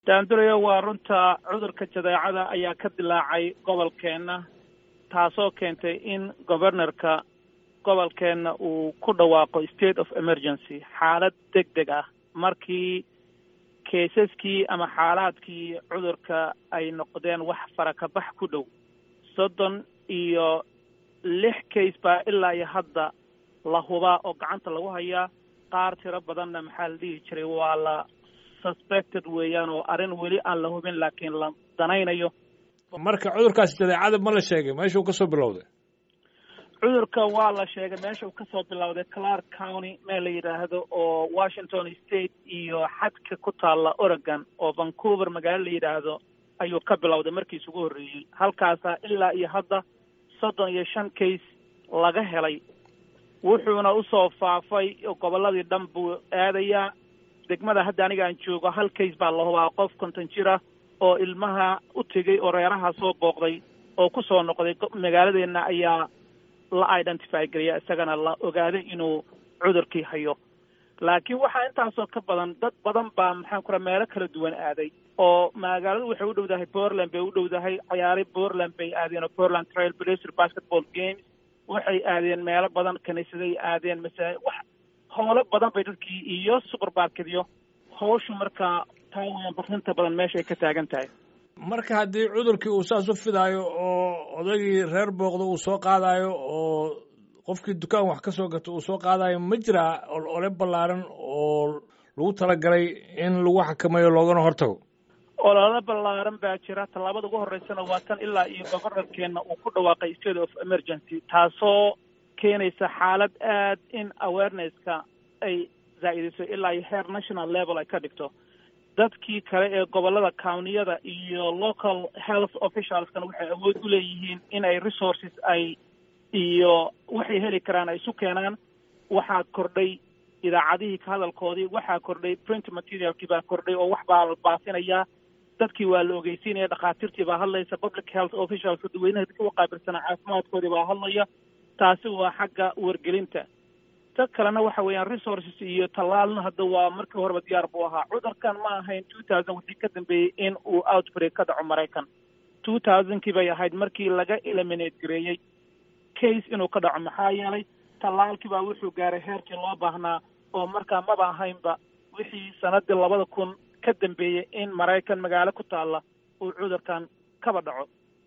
daandurayo waa runta cudurka jadeecada ayaa ka dilaacay gobolkeenna taasoo keentay in governorka gobolkeenna uu ku dhawaaqo state of emergency xaalad deg deg ah markii keisaskii ama xaalaadkii cudurka ay noqdeen wax farakabax ku dhow soddon iyo lix case baa ilaa iyo hadda la hubaa oo gacanta lagu hayaa qaar tiro badanna maxaa la dhihi jiray waa la suspected weeyaan oo arrin weli aan la hubin laakiin la danaynayo marka cudurkaasi jadeecada ma la sheegay meeshuu ka soo bilowday cudurka waa la sheegay meesha uu kasoo bilowday clark county meel la yidhaahdo oo washington state iyo xadka ku taalla oregon oo vancouver magaalo la yidhaahdo ayuu ka bilowday markiis ugu horreeyey halkaasaa ilaa iyo hadda soddon iyo shan case laga helay wuxuuna usoo faafay gobolladii dhan buu aadayaa degmada hadda aniga aan joogo hal case baa la hubaa qof konton jir ah oo ilmaha u tegey oo reeraha soo booqday oo ku soo noqday magaaladeenna ayaa la identify geliya isagana la ogaaday inuu cudurkii hayo laakiin waxaa intaasoo ka badan dad badan baa maxaan ku raha meelo kala duwan aaday oo magaaladu waxay u dhowdahay portland bay u dhowdahay ciyaari portland bay aadeen oo portland trail blazer basketball games waxay aadeen meelo badan kiniisaday aadeen masaa wax howlo badan bay dadkii iyo supermarketyo hawshu markaa taa weyan barrinta badan meesha ay ka taagan tahay marka haddii cudurkii uu saas u fidaayo oo odaygii reer booqda uu soo qaadayo oo qofkii dukaan wax ka soo gato uu soo qaadayo ma jiraa ole ballaaran oo lagu talagalay in lagu xakameeyo loogana hortago olole ballaaran baa jira tallaabada ugu horreysana waa tan ilaa iyo governorkeenna uu ku dhawaaqay state of emergency taasoo keenaysa xaalad aad in awareness-ka ay zaa-idiso ilaa iyo heer national level ay ka dhigto dadkii kale ee gobollada countyada iyo local health officialskana waxay awood u leeyihiin in ay resources ay iyo waxay heli karaan ay isu keenaan waxaa kordhay idaacadihii ka hadalkoodii waxaa kordhay print materialkii baa kordhay oo wax baa la baafinayaa dadkii waa la ogeysiinaya dhakhaatiirtii baa hadlaysa public health officialska dadweynaha dadka u qaabilsanaa caafimaadkoodii baa hadlaya taasi waa xagga wargelinta ta kalena waxa weeyaan resources iyo tallaalna hadda waa markii horeba diyaar buu ahaa cudurkan ma ahayn two thousand wixii ka dambeeyey in uu outbreak ka dhaco maraykan two thousandkii bay ahayd markii laga eliminate gareeyey case inuu ka dhaco maxaa yeelay tallaalkii baa wuxuu gaaray heerkii loo baahnaa oo markaa maba ahaynba wixii sanadii labada kun ka dambeeyey in maraykan magaalo ku taalla uu cudurkan kaba dhaco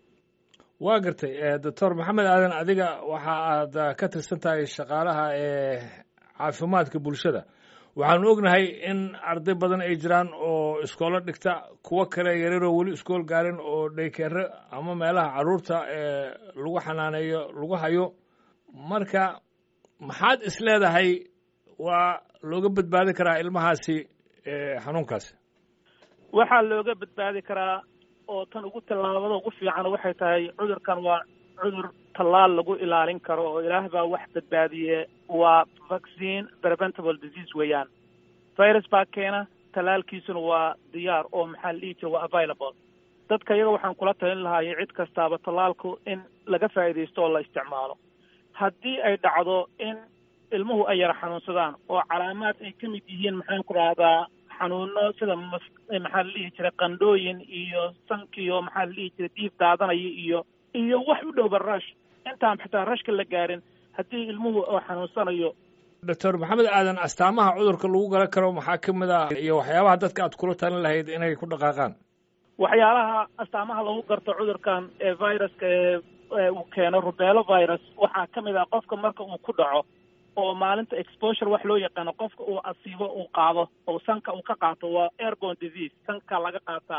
waa gartay doctor maxamed aadan adiga waxa aad ka tirsan tahay shaqaalaha ee caafimaadka bulshada waxaanu ognahay in arday badan ay jiraan oo iskoolo dhigta kuwo kale yareeroo weli iskool gaarin oo dhaykeere ama meelaha carruurta ee lagu xanaaneeyo lagu hayo marka maxaad is leedahay waa looga badbaadi karaa ilmahaasi xanuunkaasi waxaa looga badbaadi karaa oo tan ugu tallaabada ugu fiican waxay tahay cudurkan waa cudur tallaal lagu ilaalin karo oo ilaah baa wax badbaadiye waa vaccine preventable disease weeyaan virus baa keena tallaalkiisuna waa diyaar oo maxaa la dhihi jira waa available dadka iyaga waxaan kula talin lahaayay cid kastaaba tallaalku in laga faa'iidaysto oo la isticmaalo haddii ay dhacdo in ilmuhu ay yara xanuunsadaan oo calaamaad ay ka mid yihiin maxaan ku rahdaa xanuuno sida maxaa la dhihi jiray qandhooyin iyo sankiyo maxaa la dhihi jiray diif daadanaya iyo iyo wax u dhowba rash intaan xitaa rashka la gaarin haddii ilmuhu oo xanuunsanayo doctor maxamed aadan astaamaha cudurka lagu garan karo maxaa ka mid ah iyo waxyaabaha dadka aad kula talin lahayd inay ku dhaqaaqaan waxyaalaha astaamaha lagu garto cudurkan ee viruska ee uu keeno rubelo virus waxaa ka mid ah qofka marka uu ku dhaco oo maalinta exposure wax loo yaqaano qofka uu asiibo uu qaado oo sanka uu ka qaato waa airborne disease sanka laga qaataa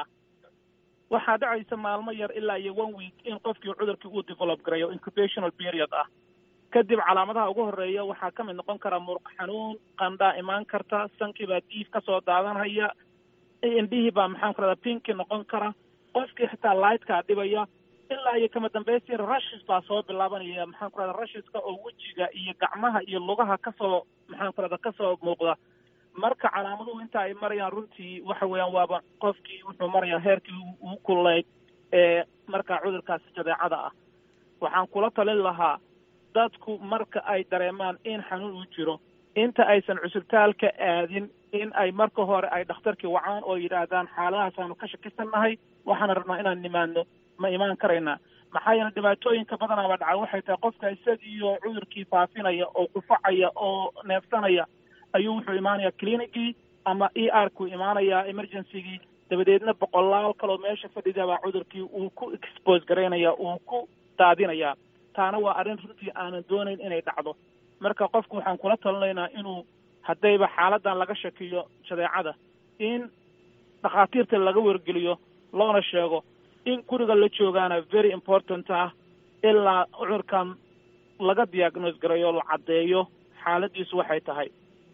waxaa dhacaysa maalmo yar ilaa iyo one week in qofkii cudurkii uu develop garayo incubational period ah kadib calaamadaha ugu horreeya waxaa ka mid noqon kara muruq xanuun qandhaa imaan karta sankii baa diif ka soo daadanhaya indhihii baa maxaan ku rahdaa pinki noqon kara qofkii xitaa lightkaa dhibaya ilaa iyo kama dambaysi rushis baa soo bilaabanaya maxaan ku rahdaa rushiska oo wejiga iyo gacmaha iyo lugaha kasoo maxaan ku rahdaa kasoo muuqda marka calaamaduhu inta ay marayaan runtii waxa weeyaan waaba qofkii wuxuu marayaa heerkii ugu kullayd ee markaa cudurkaasi jadeecada ah waxaan kula talin lahaa dadku marka ay dareemaan in xanuun uu jiro inta aysan cusubtaalka aadin in ay marka hore ay dhakhtarkii wacaan oo yidhaahdaan xaaladahaas aanu ka shakisannahay waxaana rabnaa inaan nimaadno ma imaan karaynaa maxaa yeele dhibaatooyinka badanaaba dhaca waxay tahay qofka isagiiyo cudurkii faafinaya oo kufacaya oo neefsanaya ayuu wuxuu imaanayaa clinicgii ama e r ku imaanayaa emergencygii dabadeedna boqolaal kaloo meesha fadhidabaa cudurkii uu ku expose garaynaya uu ku daadinayaa taana waa arrin runtii aanan doonayn inay dhacdo marka qofku waxaan kula talinaynaa inuu haddayba xaaladan laga shakiyo jadeecada in dhakhaatiirta laga wargeliyo loona sheego in guriga la joogaana very important ah ilaa cudurkan laga diagnose garayo la caddeeyo xaaladiisu waxay tahay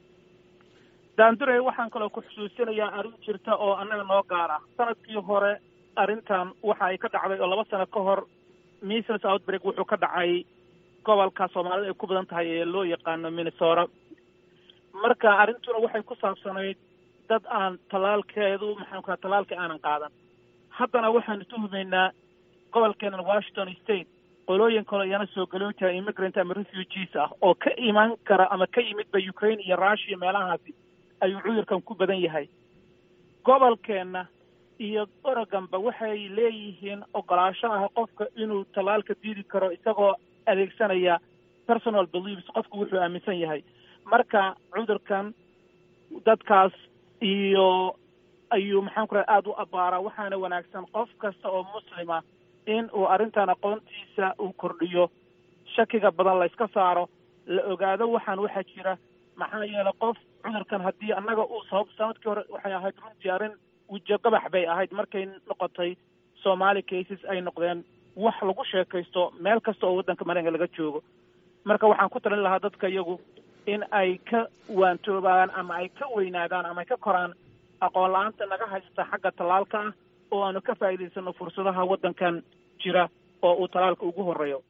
daandurey waxaan kaloo ku xusuusinayaa arrin jirta oo annaga noo gaara sanadkii hore arrintan waxa ay ka dhacday oo laba sano ka hor measles outbreak wuxuu ka dhacay gobolka soomaalida ay ku badan tahay ee loo yaqaano minnesota marka arrintuna waxay ku saabsanayd dad aan tallaalkeedu maxaan ku tallaalkii aanan qaadan haddana waxaanu tuhumaynaa gobolkeenan washington state qolooyin kaloo iyana soo galoota immigrant ama refugees ah oo ka imaan kara ama ka yimidba ukraine iyo russia meelahaasi ayuu cudurkan ku badan yahay gobolkeenna iyo oregonba waxay leeyihiin ogolaasho ah qofka inuu tallaalka diidi karo isagoo adeegsanaya personal beliefs qofku wuxuu aaminsan yahay marka cudurkan dadkaas iyo ayuu maxaan ku raha aada u abbaaraa waxaana wanaagsan qof kasta oo muslima in uu arrintan aqoontiisa uu kordhiyo shakiga badan la yska saaro la ogaado waxaan waxaa jira maxaa yeelay qof cudurkan haddii annaga uu sabab sanadkii hore waxay ahayd runtii arrin wijo gabax bay ahayd markay noqotay somaali cases ay noqdeen wax lagu sheekaysto meel kasta oo waddanka mareykanka laga joogo marka waxaan ku talin lahaa dadka iyagu in ay ka waantoobaan ama ay ka weynaadaan ama ay ka koraan aqoon la-aanta naga haysta xagga tallaalka ah oo aanu ka faa'iidaysano fursadaha waddankan jira oo uu tallaalka ugu horreeyo